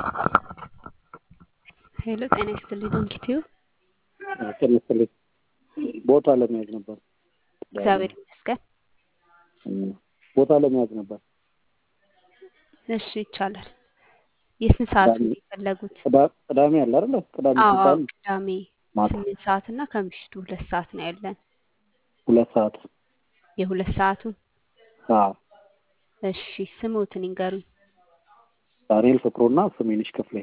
ሄሎ ጤና ይስጥልኝ ዶንኪቲዩ ጤና ይስጥልኝ ቦታ ለመያዝ ነበር እግዚአብሔር ይመስገን ቦታ ለመያዝ ነበር እሺ ይቻላል የስንት ሰዓት ነው የፈለጉት ቅዳ- ቅዳሜ አለ አይደለ ቅዳሜ አዎ አዎ ሲባል ቅዳሜ ማታ ስምንት ሰዓት እና ከምሽቱ ሁለት ሰዓት ነው ያለን ሁለት ሰዓት የሁለት ሰዓቱን አዎ እሺ ስሙትን ይንገሩኝ ዳንኤል ፍቅሩና ስሜንሽ ክፍሌ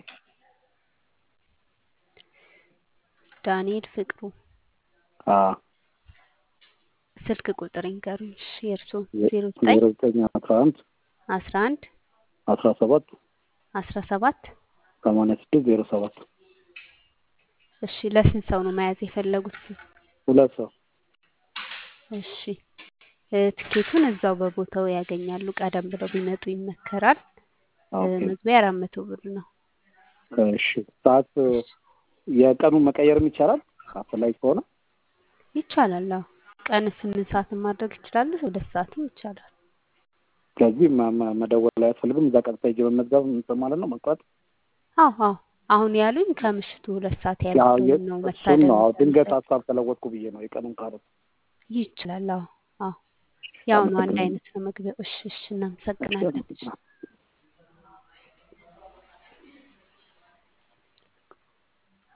ዳንኤል ፍቅሩ አዎ ስልክ ቁጥር ይንገሩኝ እሺ የእርስዎ ዜ- ዜሮ ዘጠኝ ዜሮ ዘጠኝ አስራ አንድ አስራ አንድ አስራ ሰባት አስራ ሰባት ሰማንያ ስድስት ዜሮ ሰባት እሺ ለስንት ሰው ነው መያዝ የፈለጉት ሁለት ሰው እሺ እ፣ ትኬቱን እዛው በቦታው ያገኛሉ ቀደም ብለው ቢመጡ ይመከራል እ፣ ኦኬ መግቢያ አራት መቶ ብር ነው እሺ ሰዓት እሺ የቀኑን መቀየርም ይቻላል አስፈላጊ ከሆነ ይቻላል አዎ ቀን ስምንት ሰዓትን ማድረግ ይችላሉ ሁለት ሰዓትም ይቻላል ስለዚህ መ- መ- መደወል አያስፈልግም እዛ ቀጥታ ሄጄ መመዝገብ እንትን ማለት ነው መቅረት አዎ አዎ አሁን ያሉኝ ከምሽቱ ሁለት ሰዓት ያው ያለውን የ- ነው እሱን መታደም ነው አዎ ድንገት የሚፈልጉት ሀሳብ ተለወጥኩ ብዬ ነው የቀኑን ካለ ይችላል አዎ አዎ ያው ነው አንድ አመሰግናለሁ አይነት ነው መግቢያው እሺ እሺ እሺ እናመሰግናለን አመሰግናለሁ